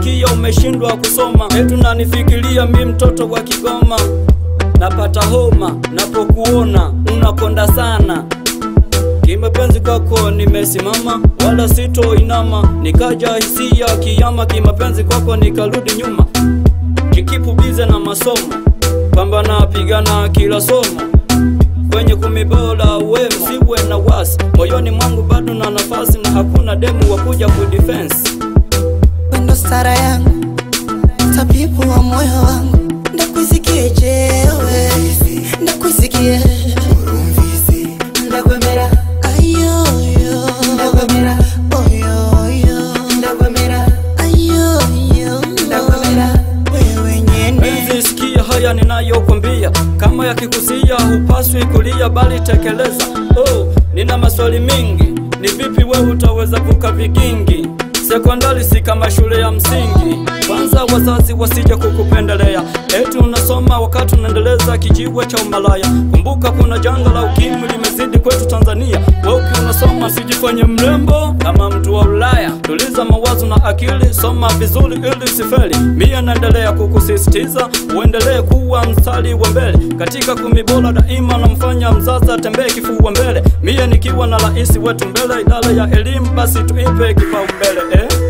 nasikia umeshindwa kusoma, etu nanifikiria mi mtoto wa Kigoma, napata homa napokuona unakonda sana Kimapenzi kwako nimesimama, wala sitoinama, nikaja hisia kiyama. Kimapenzi kwako nikarudi nyuma, kikipu bize na masomo, pambana pigana kila somo, kwenye kumi bora wema, siwe na wasi, moyoni mwangu bado na nafasi, na hakuna demu wa kuja kudefense. wendo stara yangu tabibu wa moyo wangu ndakwisikie jewe ndakwisikie ndakwemera ayoyo ndakwemera oyoyo ndakwemera ayoyo ndakwemera wewe nyene Penzi sikia haya ninayokwambia, kama yakikusia hupaswi kulia, bali tekeleza. Oh, nina maswali mingi, ni vipi wewe utaweza kuka vigingi? Sekondari si kama shule ya msingi, kwanza wazazi wasije kukupendelea, eti unasoma wakati unaendeleza kijiwe cha umalaya. Kumbuka kuna janga la ukimwi limezidi kwetu Tanzania, wewe ukiwa unasoma sijifanye mrembo kama mtu wa Ulaya. Tuliza mawazo na akili, soma vizuri ili usifeli. Mie naendelea kukusisitiza uendelee kuwa mstari wa mbele katika kumi bora daima, namfanya mzazi atembee kifua mbele. Mie nikiwa na rais wetu mbele, idara ya elimu basi tuipe kipaumbele eh?